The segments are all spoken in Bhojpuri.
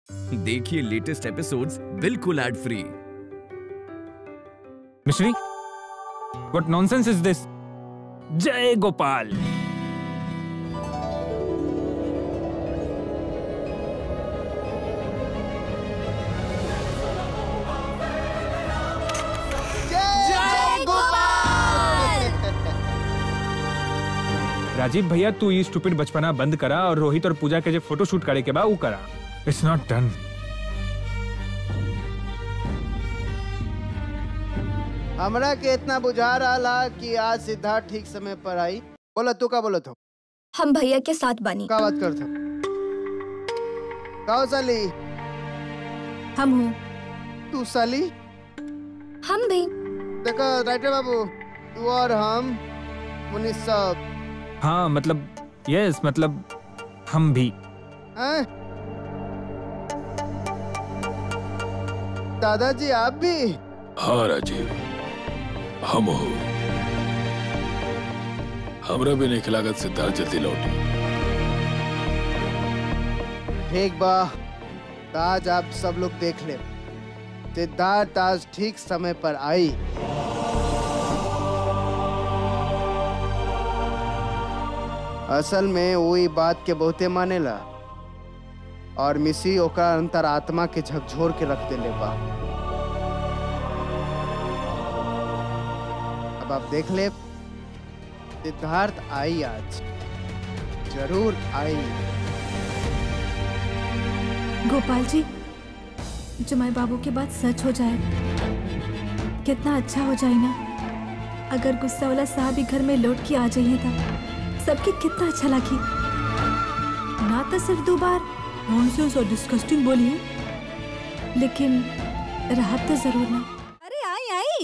देखिए लेटेस्ट एपिसोड्स बिल्कुल एड फ्री मिश्री what nonsense is this जय गोपाल राजीव भैया तू ये स्टूपिड बचपना बंद करा और रोहित और पूजा के जो फोटो शूट करे के बा ऊ करा इट्स नॉट डन हमरा के इतना बुझा रहा कि आज सिद्धार्थ ठीक समय पर आई बोला तू का बोलत हो हम भैया के साथ बानी का बात करत हो का हो साली हम हूँ तू साली हम भी देखो राइटर बाबू तू और हम मुनीस सब हाँ मतलब यस मतलब हम भी हैं? दादाजी आप भी हाँ राजीव हम हो हमरा भी नहीं लागत सिद्धार्थ जल्दी लौटी ठीक बा तो आज आप सब लोग देख ले सिद्धार्थ आज ठीक समय पर आई असल में वो ई बात के बहुते मानेला और मिसी ओकर अंतरात्मा के झकझोर के रख देले बा अब आप देख ले सिद्धार्थ आई आज जरूर आई गोपाल जी जुमाई बाबू की बात सच हो जाए कितना अच्छा हो जाए ना अगर गुस्सा वाला साहब ही घर में लौट के आ जाइए था सबके कितना अच्छा लगी ना तो सिर्फ दो बार नॉनसेंस और डिस्कस्टिंग बोली है लेकिन राहत तो जरूर ना अरे आई आई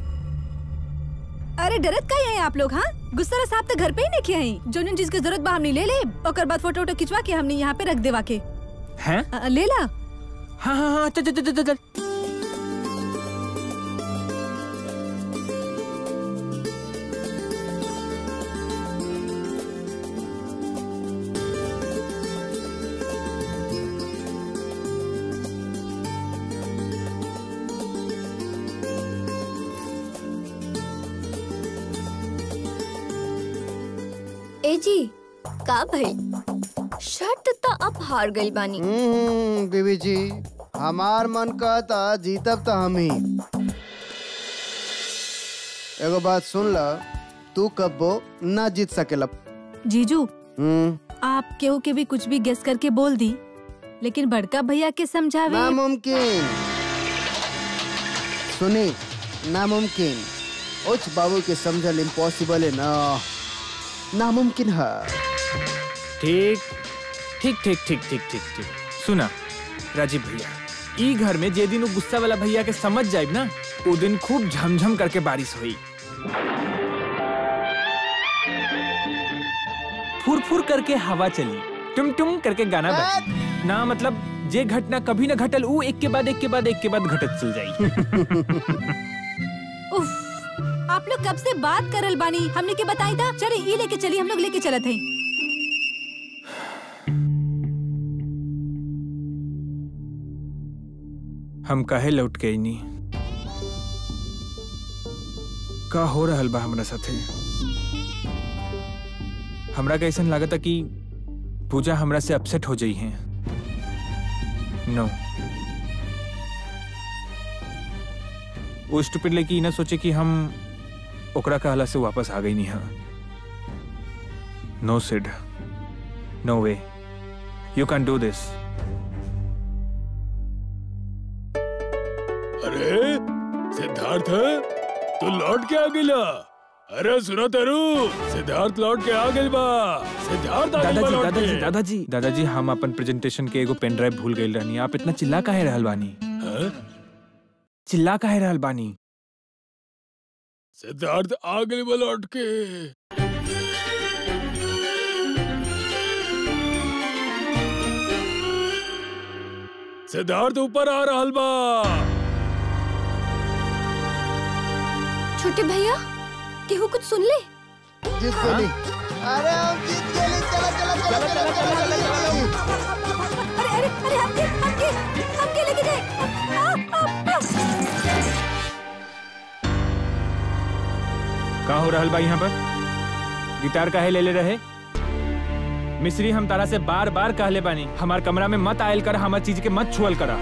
अरे डरत का है आप लोग हाँ गुस्सा साहब तो घर पे ही नहीं आई जो जिन चीज की जरूरत बा हमने ले ले ओकर बाद फोटो वोटो खिंचवा के हमने यहाँ पे रख देवा के हैं अ, ले ला हाँ हाँ हाँ चल चल चल चल चल ए जी का भाई शर्त तो अब हार गई बानी हम्म, बीबी जी हमार मन कहता जीतब तो हम ही एगो बात सुन ल तू कब्बो ना जीत सकेला जीजू हम्म, आप केहू के भी कुछ भी गेस करके बोल दी लेकिन बड़का भैया के समझावे नामुमकिन सुनी नामुमकिन उच बाबू के समझल इम्पॉसिबल है ना नामुमकिन है ठीक ठीक ठीक ठीक ठीक ठीक ठीक सुना राजीव भैया ई घर में जे दिन वो गुस्सा वाला भैया के समझ जाए ना वो दिन खूब झमझम करके बारिश हुई फुर फुर करके हवा चली टुम टुम करके गाना बजी ना मतलब जे घटना कभी ना घटल ऊ एक के बाद एक के बाद एक के बाद घटत चल जाई उफ आप लोग कब से बात करल बानी हमने के बताई था चले ई लेके चली हम लोग लेके चलत हैं हम काहे लौट के नहीं का हो रहल बा हमरा साथे हमरा का ऐसन लागता कि पूजा हमरा से अपसेट हो जाई है नो वो स्टूपिड लड़की ना सोचे कि हम ओकरा कहला से वापस आ गई नहीं हाँ no Sid no way you can do this अरे सिद्धार्थ तू लौट के आ गिला अरे सुनो तेरू सिद्धार्थ लौट के आ गइल बा सिद्धार्थ आ गइल बा दादाजी लौट दादाजी के। दादाजी दादाजी हम अपन प्रेजेंटेशन के एगो पेन ड्राइव भूल गए रहनी आप इतना चिल्ला काहे रहल बानी हाँ? चिल्ला काहे रहल बानी सिद्धार्थ आ गइल बा लौट के सिद्धार्थ ऊपर आ रहल बा छोटे भैया केहू कुछ सुन ले जीत गेली अरे हम जीत गेली चला चला चला चला चला चला अरे अरे अरे हमके हमके जाए लेके जाए आ, आ, आ, आ। का हो रहल बा यहाँ पर गिटार काहे ले ले रहे मिस्री हम तारा से बार बार कहले बानी हमार कमरा में मत आयल कर हमार चीज के मत छुअल करा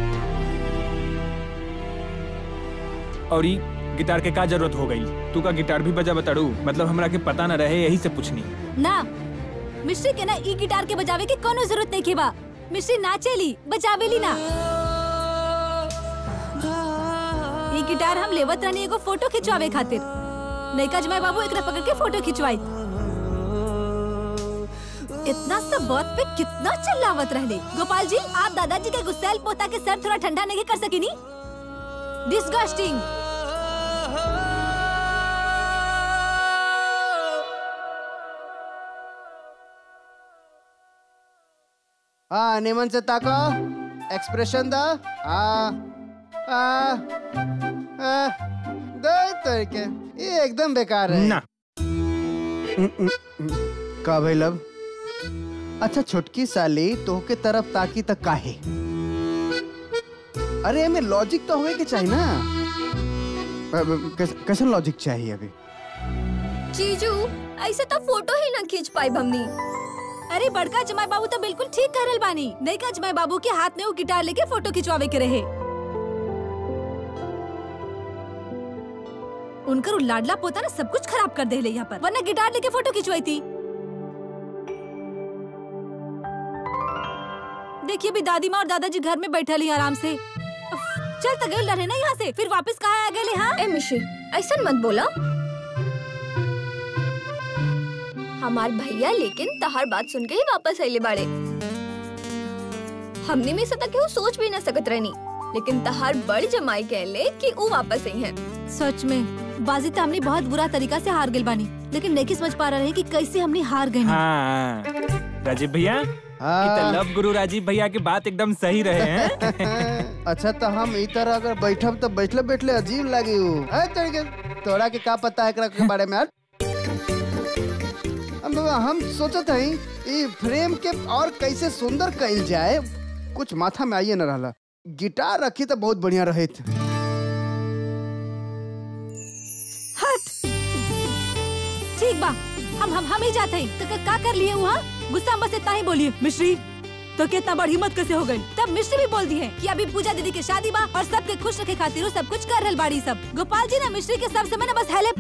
और ई गिटार के का जरूरत हो गई तू का गिटार भी बजा बताड़ू मतलब हमरा के पता न रहे यही से पूछनी ना मिश्री के ना ई गिटार के बजावे के कोनो जरूरत नहीं के बा मिश्री नाचेली बजावेली ना ई गिटार हम लेवत रहनी एगो फोटो खिंचवावे खातिर नैका जमाई बाबू एकरा पकड़ के फोटो खिंचवाई इतना सब बात पे कितना चिल्लावत रहले गोपाल जी आप दादाजी के गुस्सैल पोता के सर थोड़ा ठंडा नहीं कर सकेनी डिस्गस्टिंग हाँ निमन से ताको एक्सप्रेशन दा हाँ हाँ हाँ, दे तरीके ये एकदम बेकार है ना का भाई लब अच्छा छोटकी साली तो के तरफ ताकी तक काहे अरे हमें लॉजिक तो होए के चाहिए ना अब कैस- कैसन लॉजिक चाहिए अभी जीजू ऐसे तो फोटो ही ना खींच पाई हमनी अरे बड़का जमाई बाबू तो बिल्कुल ठीक कर रहल बानी नैका जमाई बाबू के हाथ में वो गिटार लेके फोटो खिंचवावे के रहे उनकर उ लाडला पोता ना सब कुछ खराब कर देले यहाँ पर वरना गिटार लेके फोटो खिंचवाई थी देखिए अभी दादी माँ और दादाजी घर में बैठल ही आराम से उफ, चल तो गए रहे ना यहाँ से फिर वापस कहाँ आ गए हाँ ए मिश्री ऐसा मत बोला हमार भैया लेकिन तहार बात सुन के ही वापस आइले बाड़े हमने में से तक केहू सोच भी ना सकत रहनी लेकिन तहार बड़ जमाई कहले कि ऊ वापस आई हैं सच में बाजी तो हमने बहुत बुरा तरीका से हार गए बानी लेकिन नहीं समझ पा रहे कि कैसे हमने हार गए हाँ राजीव भैया ई तो हाँ लव गुरु राजीव भैया की बात एकदम सही रहे हैं अच्छा तो हम ई तरह अगर बैठब तो बैठले बैठले अजीब लागी उ है तरीके तोरा के का पता है एकरा के बारे में यार हम हम सोचत हई ई फ्रेम के और कैसे सुंदर कइल जाए कुछ माथा में आइए न रहला गिटार रखी तो बहुत बढ़िया रहित हट ठीक बा हम हम हम ही जाते हैं तो का- का कर लिए वहाँ गुस्सा में बस इतना ही बोलिए मिश्री तो कितना बड़ी हिम्मत कैसे हो गई तब मिश्री भी बोल दी है कि अभी पूजा दीदी के शादी बा और सबके खुश रखे खातिर वो सब कुछ कर रहल बाड़ी सब गोपाल जी ना मिश्री के सब समय ना बस हेले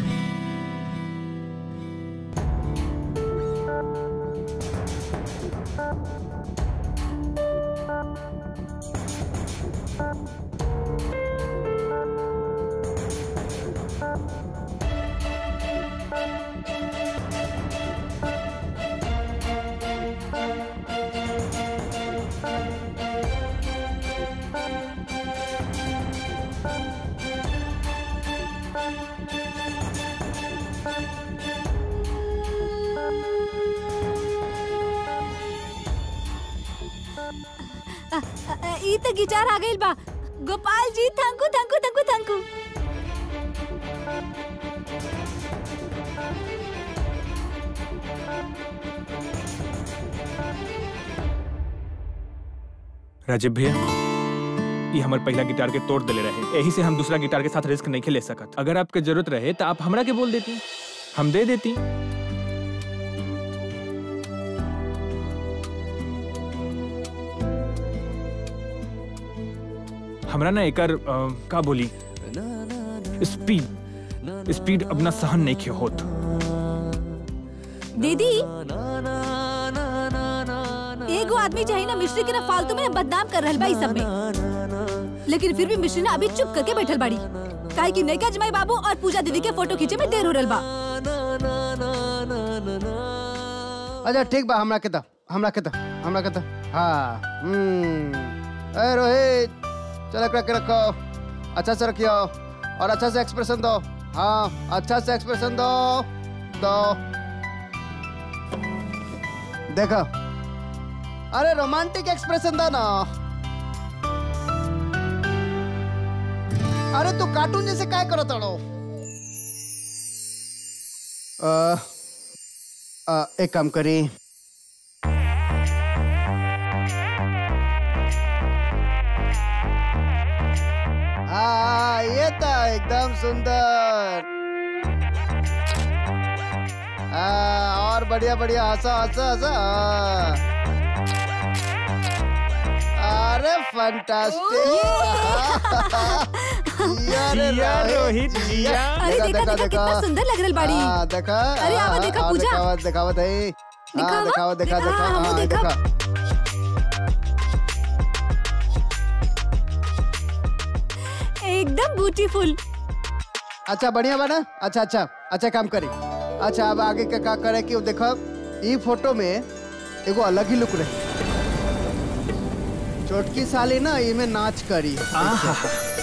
अ, अ, ई तो गिटार आ गई बा Gopal ji thank you thank you thank you thank you Rajeev भैया ये हमार पहला गिटार के तोड़ देले रहे यही से हम दूसरा गिटार के साथ रिस्क नहीं खेले सकत अगर आपके जरूरत रहे तो आप हमरा के बोल देती हम दे देती हमरा ना एकर अ, का बोली स्पीड स्पीड अपना सहन नहीं खे होत दीदी एगो आदमी चाहिए ना मिश्री के ना फालतू में ना बदनाम कर रहल बा ई सब में लेकिन फिर भी मिश्री ना अभी चुप करके बैठल बाड़ी काहे कि नैका जमाई बाबू और पूजा दीदी के फोटो खींचे में देर हो रहल बा अच्छा ठीक बा हमरा के दा हमरा के दा हमरा के दा हाँ हम्म ए रोहित चल एकरा के रखो अच्छा से रखियो और अच्छा से एक्सप्रेशन दो हाँ अच्छा से एक्सप्रेशन दो दो देखो अरे रोमांटिक एक्सप्रेशन दो ना अरे तू कार्टून जैसे काय करो तड़ो अ, अ, एक काम करी ये था एकदम सुंदर आ, और बढ़िया बढ़िया हंसा हंसा हंसा हाँ। अरे फंटास्टिक जिया रोहित, जिया। अरे देखा देखा कितना सुंदर लग रही बाड़ी हाँ, देखा अरे आवा, हाँ, देखा, हाँ, पूजा। दिखावत दिखावत है हाँ दिखावा? दिखावत दिखा दिखा, दिखा हमू हाँ देखा। देखा एकदम ब्यूटीफुल अच्छा बढ़िया बना अच्छा अच्छा अच्छा काम करी अच्छा अब आगे का का करे कि देखो ई फोटो में एगो अलग ही लुक रही छोटकी साली ना इमे नाच करी आहा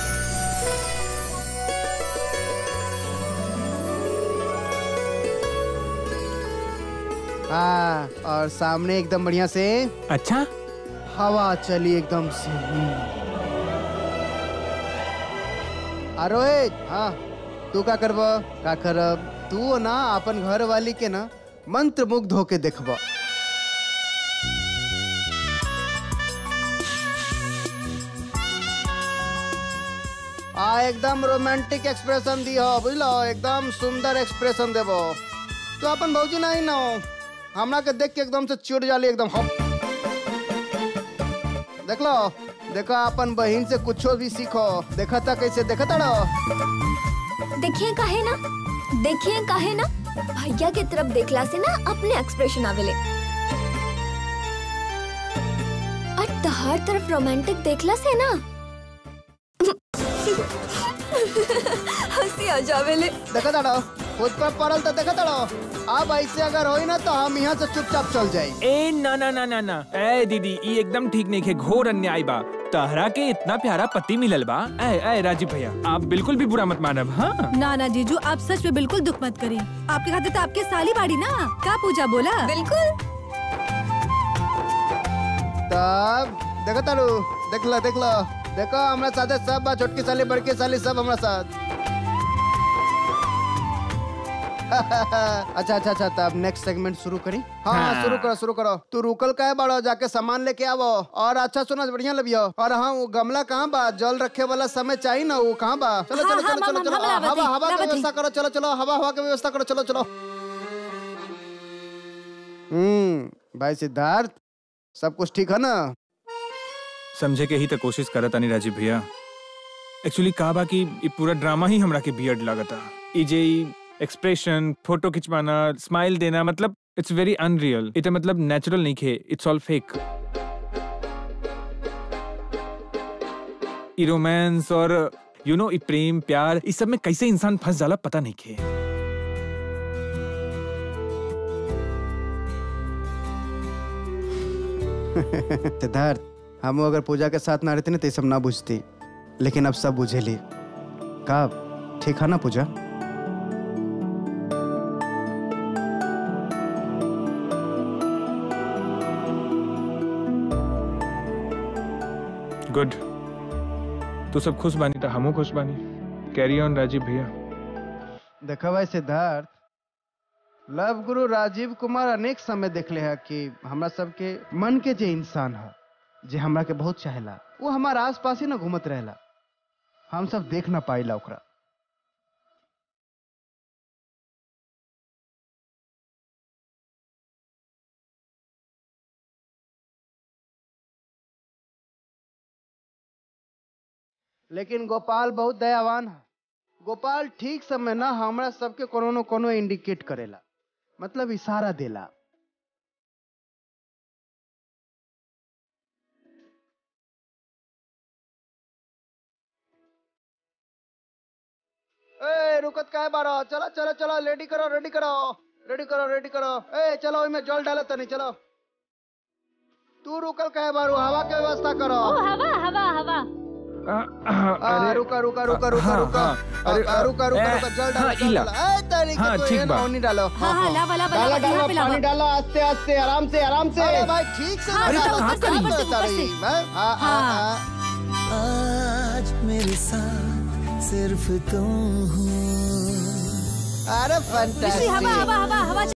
हाँ और सामने एकदम बढ़िया से अच्छा हवा चली एकदम से अरोहित हाँ तू का करब का करब तू ना अपन घर वाली के ना मंत्र मुग्ध होके देखब आ एकदम रोमांटिक एक्सप्रेशन दियो बुझलो एकदम सुंदर एक्सप्रेशन देबो तो अपन भौजी नहीं ना हमरा के देख के एकदम से चिढ़ जाली एकदम हम देख लो देखो अपन बहन से कुछो भी सीखो देखा था कैसे देखा था देखिए काहे ना देखिए काहे ना भैया के तरफ देखला से ना अपने एक्सप्रेशन आवेले और तहार तरफ रोमांटिक देखला से ना हंसी आ जावेले देखा था खुद पर पड़ल तो देखा था अब ऐसे अगर होई ना तो हम यहाँ से चुपचाप चल जाई ए ना ना ना ना ना ए दीदी ई एकदम ठीक नहीं है घोर अन्याय बा तहरा के इतना प्यारा पति मिलल बा ए ए राजीव भैया आप बिल्कुल भी बुरा मत मानब हाँ ना ना जीजू आप सच में बिल्कुल दुख मत करिए आपके खातिर तो आपके साली बाड़ी ना का पूजा बोला बिल्कुल तब देखा तारू देख लो देख लो देखो हमारे साथ सब बा छोटकी साली बड़की साली सब हमारे साथ अच्छा अच्छा अच्छा तब नेक्स्ट सेगमेंट शुरू करी हाँ हाँ हाँ। शुरू करो शुरू करो तू रुकल का है बड़ो जाके सामान लेके आवो और अच्छा सुनो बढ़िया लबियो और हाँ वो गमला कहाँ बा जल रखे वाला समय चाहिए ना वो कहाँ बा चलो हाँ, चलो हाँ, चलो चलो हम- चलो हम आ, लावत हवा ही, हवा की लावत ही। व्यवस्था करो चलो चलो हवा हवा की व्यवस्था करो चलो चलो हम्म भाई सिद्धार्थ सब कुछ ठीक है ना समझे के ही तो कोशिश करत तानी राजीव भैया एक्चुअली का बा कि ई पूरा ड्रामा ही हमरा के बियर्ड लागता ई जे एक्सप्रेशन फोटो खिंचवाना स्माइल देना मतलब इट्स वेरी अनरियल इट मतलब नेचुरल नहीं खे इट्स ऑल फेक ई रोमांस और यू नो ई प्रेम प्यार इस सब में कैसे इंसान फंस जाला पता नहीं खे सिद्धार्थ हम अगर पूजा के साथ ना रहते ना तो ये सब ना बुझती लेकिन अब सब बुझेली का ठीक है ना पूजा गुड तू सब खुश बानी तो हमू खुश बानी कैरी ऑन राजीव भैया देखा भाई सिद्धार्थ लव गुरु राजीव कुमार अनेक समय देखले है कि हमरा सबके मन के जे इंसान है जे हमरा के बहुत चाहेला वो हमारा आस पास ही ना घूमत रहेला हम सब देख ना पाइला ओकरा लेकिन गोपाल बहुत दयावान है गोपाल ठीक समय ना हमरा सबके कोनो न कोनो इंडिकेट करेला मतलब इशारा देला ए रुकत काहे बारो चलो चलो चलो रेडी करो रेडी करो रेडी करो रेडी करो ए चलो इमे जल डालो तनी चलो तू रुकल काहे बारो हवा के व्यवस्था करो हवा हवा हवा आ, रुका रुका रुका रुका हाँ, रुका हाँ, आ, अरे, आ, रुका रुका ए, रुका जल डालो हाँ, जल इला। डालो ए तरीके हाँ, तो ठीक ये ना बा। होनी डालो हाँ हाँ लावा लावा डाला लावा यहाँ पे डाला लावा पानी डालो आस्ते आस्ते आराम से आराम से अरे भाई ठीक से हाँ, डालो, ऊपर से, कहाँ ऊपर से, डालता ऊपर से। रही? हाँ, हाँ, हाँ, हाँ। हाँ। आज मेरे साथ सिर्फ तुम हो अरे मिश्री हवा फंटास्टिक हवा हवा हवा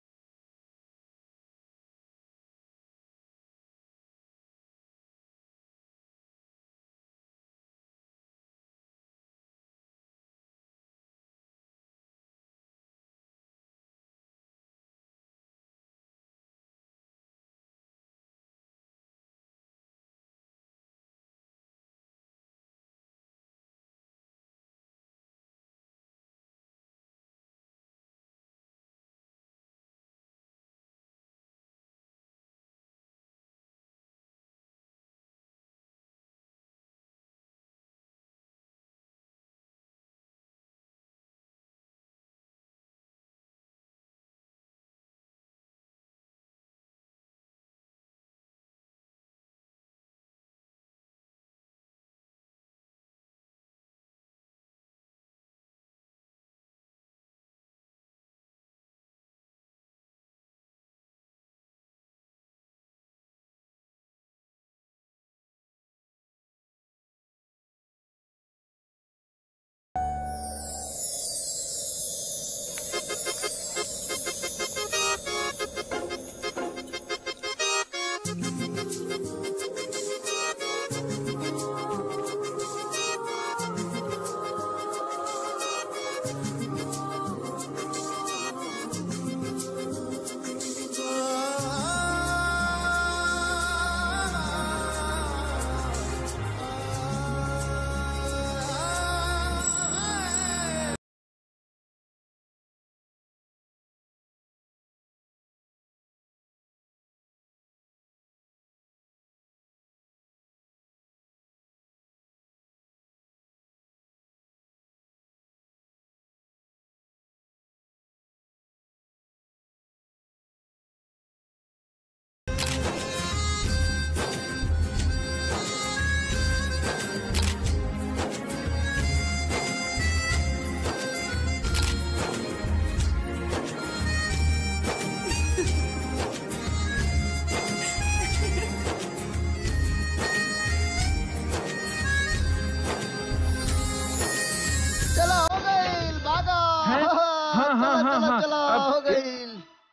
हाँ, चलो हाँ, चलो अब- हो गई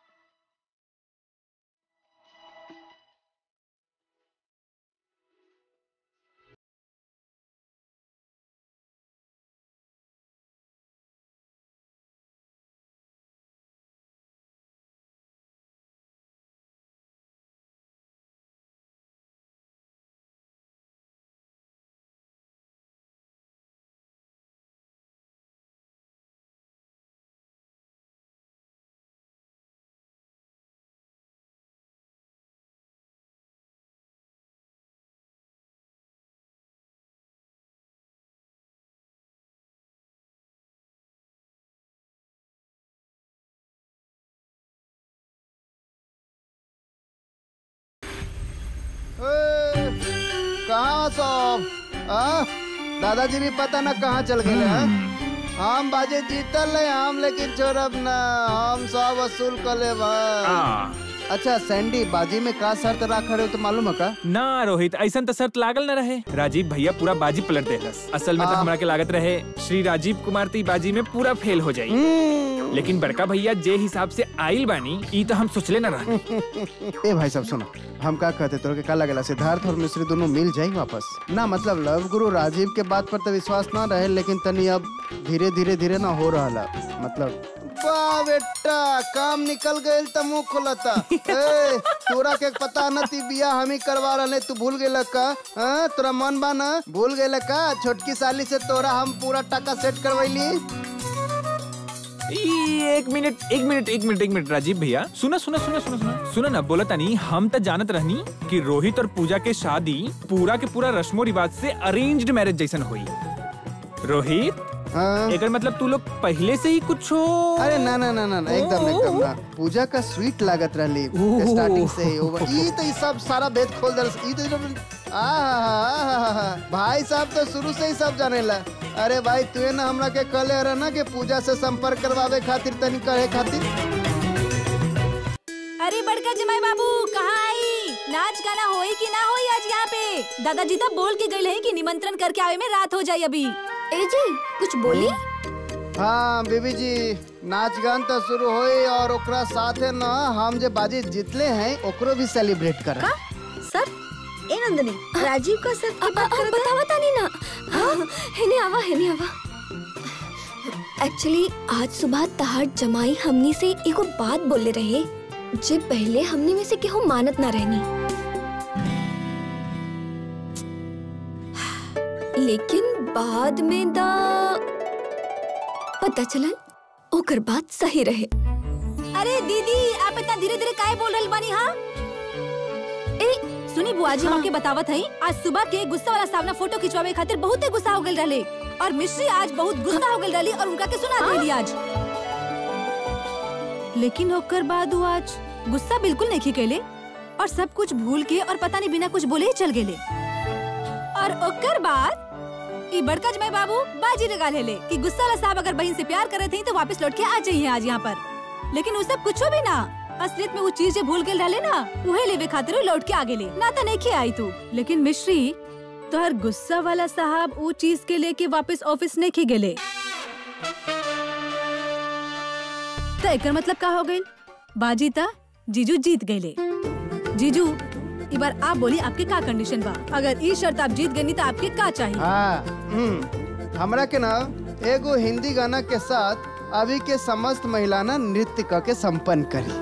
ए, कहाँ सब हाँ? दादाजी भी पता न कहाँ चल गए हैं हम बाजे जीतल है हम लेकिन छोड़ब ना हम सब वसूल कर ले आ, अच्छा सैंडी बाजी में का शर्त रख रहे हो तो मालूम है का ना रोहित ऐसा तो शर्त लागल न रहे राजीव भैया पूरा बाजी पलट देलस असल में तो आ। हमरा के लागत रहे श्री राजीव कुमार ती बाजी में पूरा फेल हो जाई लेकिन बड़का भैया जे हिसाब से आइल बानी ई तो हम सोचले न रहे ए भाई साहब सुनो हम का कहते तोर के का लगेला सिद्धार्थ और मिश्री दोनों मिल जाई वापस ना मतलब लव गुरु राजीव के बात पर तो विश्वास ना रहे लेकिन तनी अब धीरे धीरे धीरे ना हो रहा है मतलब वाह बेटा काम निकल गए तो मुंह खुलता ए तोरा के पता न ती बिया हम ही करवा रहे तू भूल गेल का हाँ? तोरा मन बा ना भूल गेल का छोटकी साली से तोरा हम पूरा टका सेट करवैली ई, एक मिनट एक मिनट एक मिनट एक मिनट राजीव भैया सुना सुना सुना सुना सुना सुना ना बोला तानी हम तो जानत रहनी कि रोहित और पूजा के शादी पूरा के पूरा रस्मो रिवाज से अरेंज्ड मैरिज जैसन हुई रोहित हाँ एकर मतलब तू लोग पहले से ही कुछ हो अरे ना ना ना ना ना, एकदम एकदम ना पूजा का स्वीट लागत रहली ओह। स्टार्टिंग से ही ओवर ई तो ई सब सारा भेद खोल दल ई तो एकदम- आहा, भाई साहब तो शुरू से ही सब जानेला अरे भाई तू ना हमरा के कहले रहे ना कि पूजा से संपर्क करवावे खातिर तनी कहे खातिर अरे बड़का जमाई बाबू कहाँ आई नाच गाना होई कि ना होई आज यहाँ पे दादाजी तो बोल के गए हैं कि निमंत्रण करके आवे में रात हो जाए अभी ए जी कुछ बोली हाँ बीबी जी नाच गान तो शुरू होई और ओकरा साथे ना हम जे बाजी जीतले हैं ओकरो भी सेलिब्रेट कर सर ए नंदनी राजीव का सर की अब बात करत बता बता नहीं ना हाँ, हेने आवा हेने आवा एक्चुअली आज सुबह तहार जमाई हमनी से एगो बात बोले रहे जे पहले हमनी में से केहू मानत ना रहनी लेकिन बाद में दा पता चलल ओकर बात सही रहे अरे दीदी आप इतना धीरे धीरे काहे बोल रही बानी हाँ ए सुनी बुआ जी हमके बतावत हई आज सुबह के गुस्सा वाला सामना फोटो खिंचवावे खातिर बहुते गुस्सा हो गइल रहले और मिश्री आज बहुत गुस्सा हो गइल रहली और उनका के सुना देली आज लेकिन ओकर बाद वो आज गुस्सा बिल्कुल नहीं कैले और सब कुछ भूल के और पता नहीं बिना कुछ बोले ही चल गेले और ओकर बाद ई बड़का जमाई बाबू बाजी लगा लेले कि गुस्सा वाला साहब अगर बहन से प्यार करे थे तो वापस लौट के आ जाइए आज यहाँ पर लेकिन वो सब कुछ भी ना असलियत में वो चीज जे भूल गेल रहले ना उहे लेवे खातिर वो लौट के आ गेले ना तो नहीं के आई तू लेकिन मिश्री तोहर गुस्सा वाला साहब वो चीज के लेके वापस ऑफिस नहीं के गेले तो एकर मतलब का हो गइल बाजी ता जीजू जीत गईले जीजू ई बार आप बोली आपके का कंडीशन बा अगर ई शर्त आप जीत गई तो आपके का चाहिए हाँ हम्म, हमरा के ना एगो हिंदी गाना के साथ अभी के समस्त महिला ना नृत्य क के संपन्न करी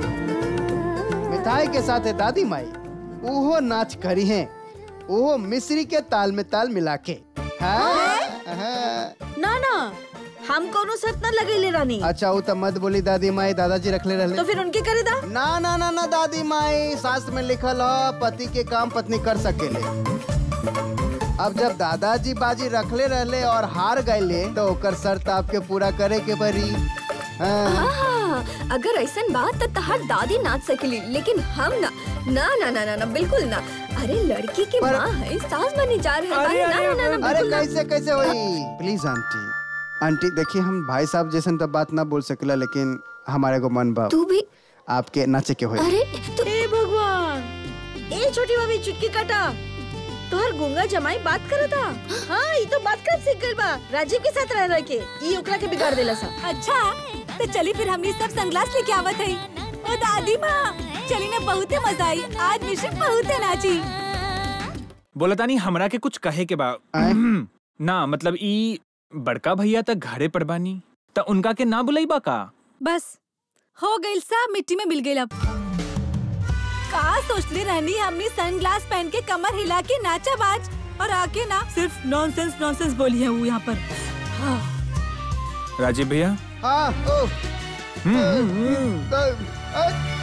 मिठाई के साथ है दादी माई उहो नाच करी है उहो मिश्री के ताल में ताल मिला के हाँ? हाँ। ना ना हम कोनो शर्त न लगेले रानी अच्छा वो तो मत बोली दादी माई दादाजी रखले रहले तो फिर उनके करे दा ना ना ना ना दादी माई शास्त्र में लिखल ह पति के काम पत्नी कर सकेले अब जब दादाजी बाजी रखले रहले और हार गए तो ओकर शर्त आपके पूरा करे के पड़ी हाँ। हाँ, अगर ऐसा बात तो तहार दादी नाच सकेली लेकिन हम ना ना ना ना ना, ना बिल्कुल ना अरे लड़की की पर- माँ है सास बनी जा रही अरे, है ना अरे, ना ना ना अरे बिल्कुल ना। कैसे कैसे हुई प्लीज आंटी आंटी देखिए हम भाई साहब जैसे तो बात ना बोल सकेला लेकिन हमारे को मन बा तू भी आपके नाचे के हुई अरे तू ए भगवान ए छोटी भाभी चुटकी काटा तोहर गुंगा जमाई बात करत था हाँ ये तो बात कर सीख गइल बा राजीव के साथ रह रह के ई ओकरा के बिगाड़ देला सा अच्छा तो चली फिर हमनी सब सनग्लास लेके आवत है ओ दादी माँ चली ने बहुते मजा आई आज मिश्री बहुते नाची बोला तानी हमरा के कुछ कहे के बा आए? ना मतलब ई बड़का भैया तक घरे पर बानी त उनका के ना बुलाई बा का बस हो गई सब मिट्टी में मिल गई अब का सोचले रहनी हमनी सनग्लास पहन के कमर हिला के नाचा बाज और आके ना सिर्फ नॉनसेंस नॉनसेंस बोली है वो यहाँ पर हाँ। राजीव भैया हाँ ओ हम्म, हम्म, हम्म। अ, अ,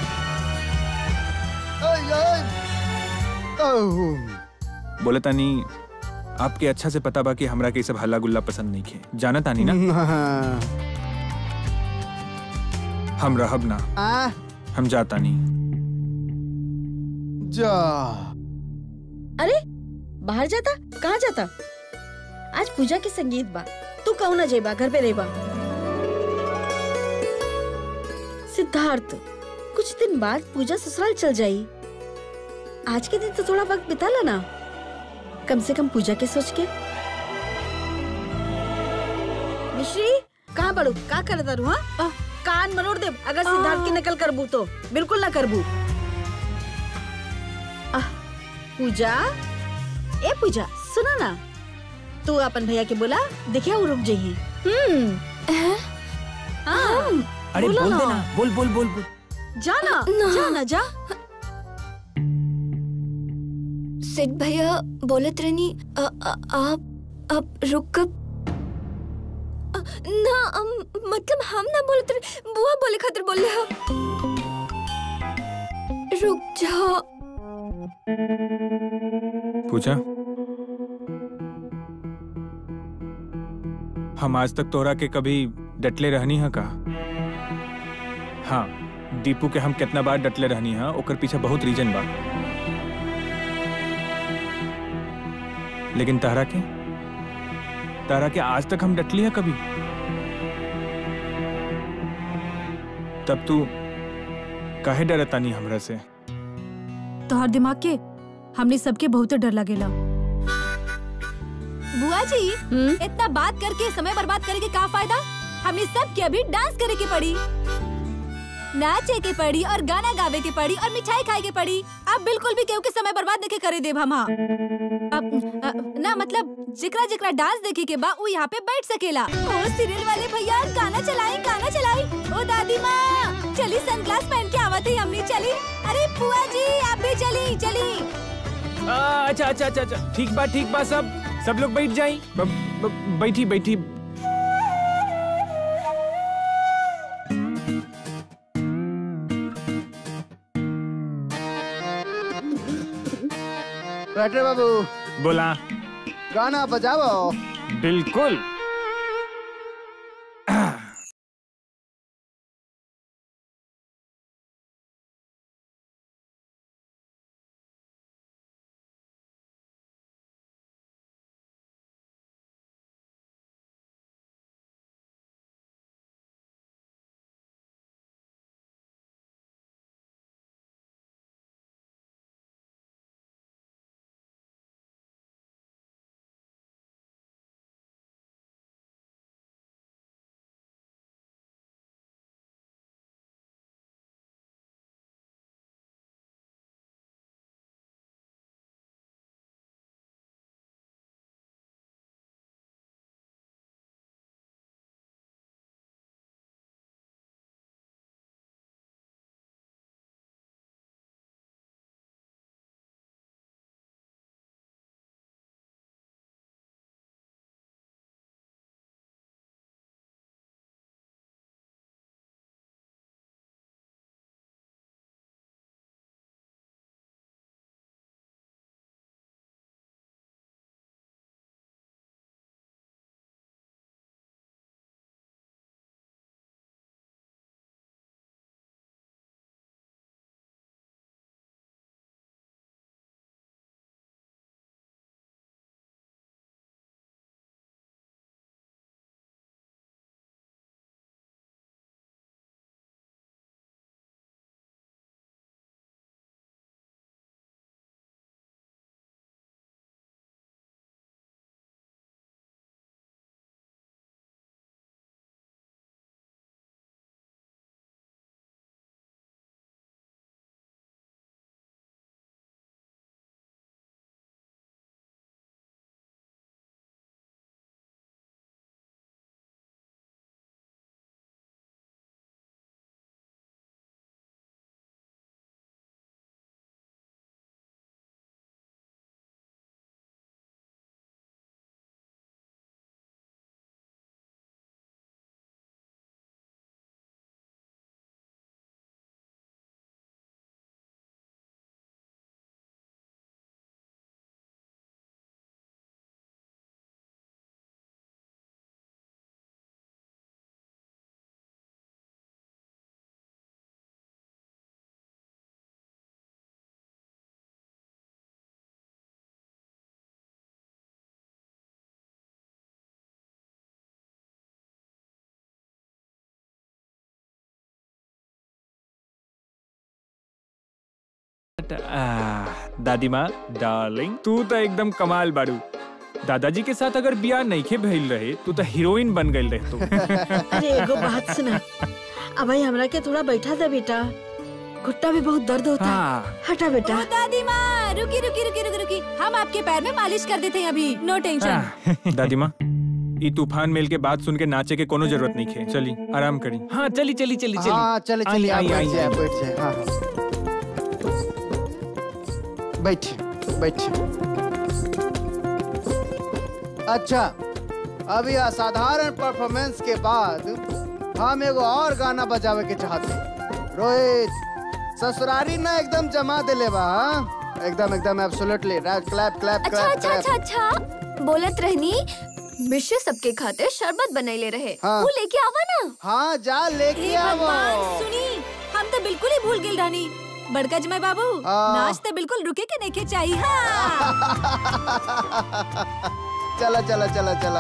अय, अय, ओह, बोला तानी आपके अच्छा से पता बा कि हमरा के ई सब हल्ला गुल्ला पसंद नहीं खे जाना तानी ना हाँ, हम रहब ना आ, हम जाता नहीं जा अरे बाहर जाता कहाँ जाता आज पूजा के संगीत बा तू कहू ना जेबा घर पे रहेबा सिद्धार्थ कुछ दिन बाद पूजा ससुराल चल जाई आज के दिन तो थोड़ा वक्त बिताला ना कम से कम पूजा के सोच के मिश्री कहाँ पढ़ू का करता रू हाँ कान मरोड़ दे अगर सिद्धार्थ की नकल करबू तो बिल्कुल ना करबू आह, पूजा ए पूजा सुना ना तू अपन भैया के बोला देखिए वो रुक जाइए हम्म हाँ, अरे बोलो बोल ना। देना बोल बोल बोल बोल जा ना ना। जा ना जा सिड भैया बोलत रहनी अ- अ- आप अब रुक कब अ, ना अम, मतलब हम ना बोलत रहे बुआ बोले खातिर बोले हा रुक जा पूछा हम आज तक तोरा के कभी डटले रहनी है का हाँ दीपू के हम कितना बार डटले रहनी है ओकर पीछे बहुत रीजन बा लेकिन तारा के तारा के आज तक हम डटली है कभी तब तू काहे डरता नहीं हमरा से तोहर दिमाग के हमने सबके बहुत डर लगेला बुआ जी हम्म इतना बात करके समय बर्बाद करे के का फायदा हमने सब के अभी डांस करे के पड़ी नाचे के पड़ी और गाना गावे के पड़ी और मिठाई खाए के पड़ी अब बिल्कुल भी केहू के समय बर्बाद देखे करे देब हम हाँ। अब अ, ना मतलब जिकरा जिकरा डांस देखे के बा उ यहाँ पे बैठ सकेला ओ सीरियल वाले भैया गाना चलाई गाना चलाई ओ दादी माँ चली सनग्लास पहन के आवत ही हमने चली अरे बुआ जी आप भी चली चली आ, अच्छा अच्छा अच्छा अच्छा ठीक बा ठीक बा सब सब लोग बैठ जाई ब- ब- बैठी बैठी बैठे बाबू बोला गाना बजाओ बिल्कुल टाटा आ, दादी माँ डार्लिंग तू तो एकदम कमाल बाड़ू दादाजी के साथ अगर बियाह नईखे भइल रहे तू तो हीरोइन बन गई रहे तू अरे एगो बात सुना अब भाई हमरा के थोड़ा बैठा दे बेटा घुट्टा भी बहुत दर्द होता है हाँ हटा बेटा ओ दादी माँ रुकी रुकी रुकी रुकी रुकी हम आपके पैर में मालिश कर देते हैं अभी नो टेंशन हाँ, दादी माँ ई तूफान मेल के बात सुन के नाचे के कोनो जरूरत नहीं है चली आराम करी हाँ चली चली चली चली हाँ चले आई, चलिए आप आई, बैठ आई, जाए आई। बैठ जाए हाँ हाँ बैठिए बैठिए अच्छा अभी असाधारण परफॉर्मेंस के बाद हम एगो और गाना बजावे के चाहते हैं। रोहित ससुरारी ना एकदम जमा दिले बा हाँ? एकदम एकदम एब्सोल्युटली क्लैप क्लैप अच्छा क्लैप अच्छा अच्छा अच्छा बोलत रहनी मिश्र सबके खातिर शरबत बनैले रहे हाँ। वो लेके आवा ना हाँ जा लेके हे आवो भगवान सुनी हम तो बिल्कुल ही भूल गिल रानी बड़का जमाई बाबू हाँ। नाच तो बिल्कुल रुके के नहीं के चाहिए हाँ चला चला चला चला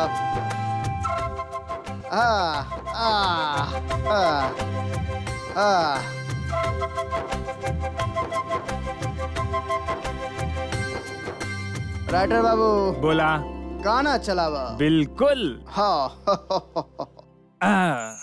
हाँ हाँ हाँ हाँ राइटर बाबू बोला गाना चलावा बिल्कुल हाँ आ,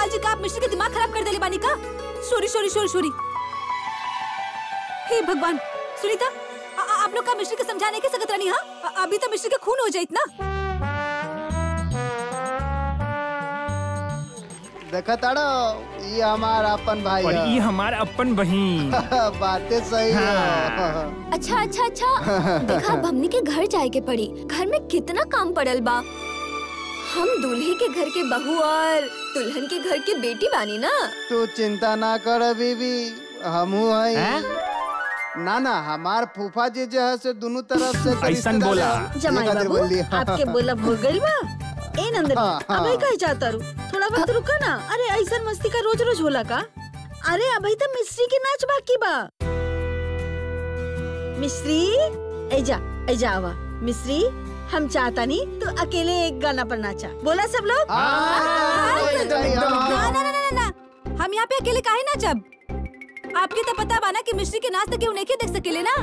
गोपाल जी का आप मिश्री के दिमाग खराब कर देले बानी का सॉरी सॉरी सॉरी सॉरी हे भगवान सुनीता आ- आ- आप लोग का मिश्री के समझाने के सकत रानी हाँ अ- अभी तो मिश्री के खून हो जाइत ना देखा ताड़ो ये हमार अपन भाई और है। ये हमारा अपन बहन बातें सही है अच्छा अच्छा अच्छा देखा अब हमनी के घर जाए के पड़ी घर में कितना काम पड़ल बा हम दूल्हे के घर के बहू और दुल्हन के घर के बेटी बानी ना तू चिंता ना कर बीबी हमू है ना ना हमार फूफा जी जो है से दोनों तरफ से तो ऐसन रिश्तेदार बोला। है। जमाई ये खातिर बाबू बोल दिया। आपके बोला भूल गइल बा ए नंदनी हाँ, हाँ। अबे कहे चाहता रू थोड़ा वक्त रुका ना अरे ऐसा मस्ती का रोज रोज होला का अरे अभी तो मिस्री के नाच बाकी बा मिस्री ऐजा ऐजा आवा मिस्री हम चाहता नहीं तो अकेले एक गाना पर नाचा बोला सब लोग हाँ, ना ना ना ना ना हम यहाँ पे अकेले काहे ना जब आपके तो पता बा ना कि मिश्री के नाच तक केहू नहीं देख सकेले ना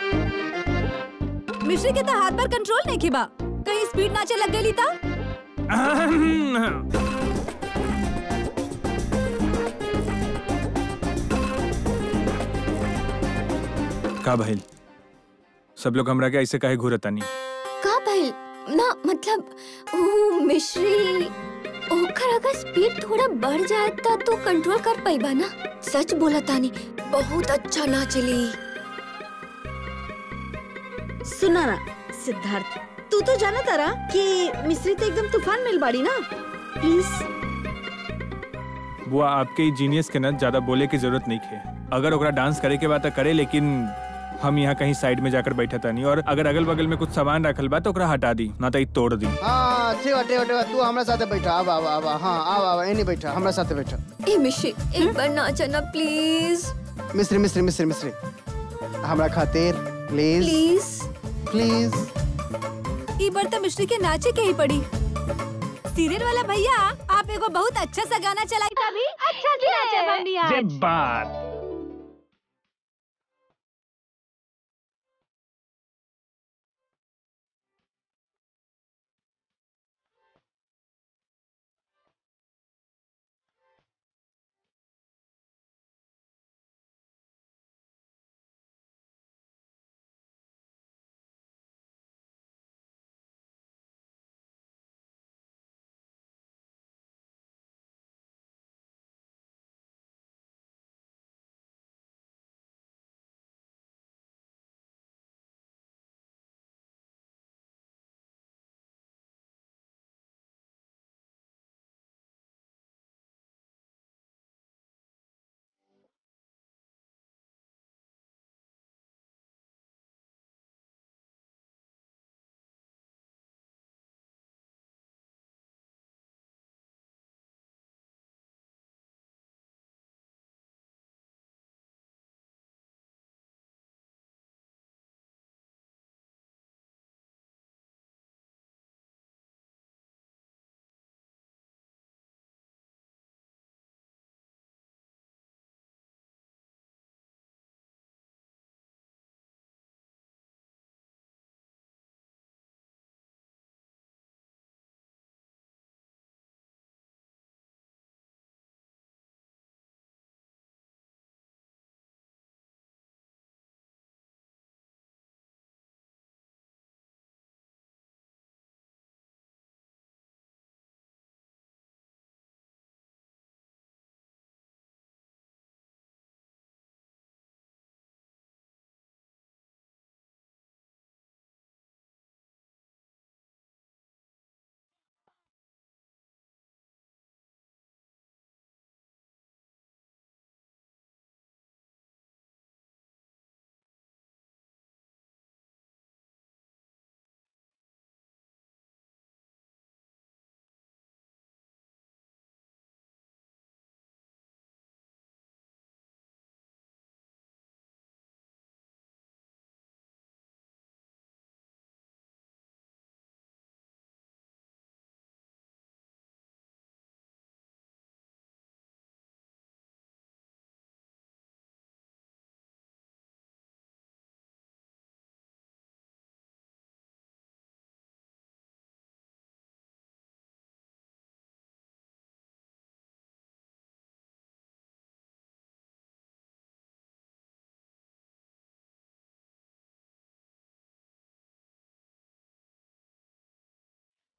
मिश्री के तो हाथ पर कंट्रोल नहीं खिबा कहीं स्पीड नाचे लग गई था का भइल सब लोग हमरा के ऐसे काहे घूरतानी का भइल ना मतलब वो मिश्री ओकर अगर स्पीड थोड़ा बढ़ जाए तो तू कंट्रोल कर पाइबा ना सच बोला तानी बहुत अच्छा नाचली सुना ना सिद्धार्थ तू तो जाना तारा कि मिस्री तो एकदम तूफान मिल बाड़ी ना प्लीज बुआ आपके जीनियस के ना ज्यादा बोले की जरूरत नहीं है अगर ओकरा डांस करे के बात तो करे लेकिन हम यहाँ कहीं साइड में जाकर बैठा तानी और अगर अगल बगल में कुछ सामान रखल बा तो ओकरा हटा दी ना तो ई तोड़ दी हाँ ठीक है ठीक है ठीक है तू हमरा साथे बैठा आवा आवा आवा हाँ आवा आवा एनी बैठा हमरा साथे बैठा ए मिश्री एक बार नाचा ना प्लीज मिस्री मिस्री मिस्री मिस्री हमरा खातिर प्लीज प्लीज प्लीज ई बार तो मिश्री के नाचे के ही पड़ी सीरियल वाला भैया आप एगो बहुत अच्छा सा गाना चलाई तभी अच्छा से नाचे हम भी आज बात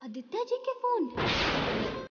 आदित्य जी के फोन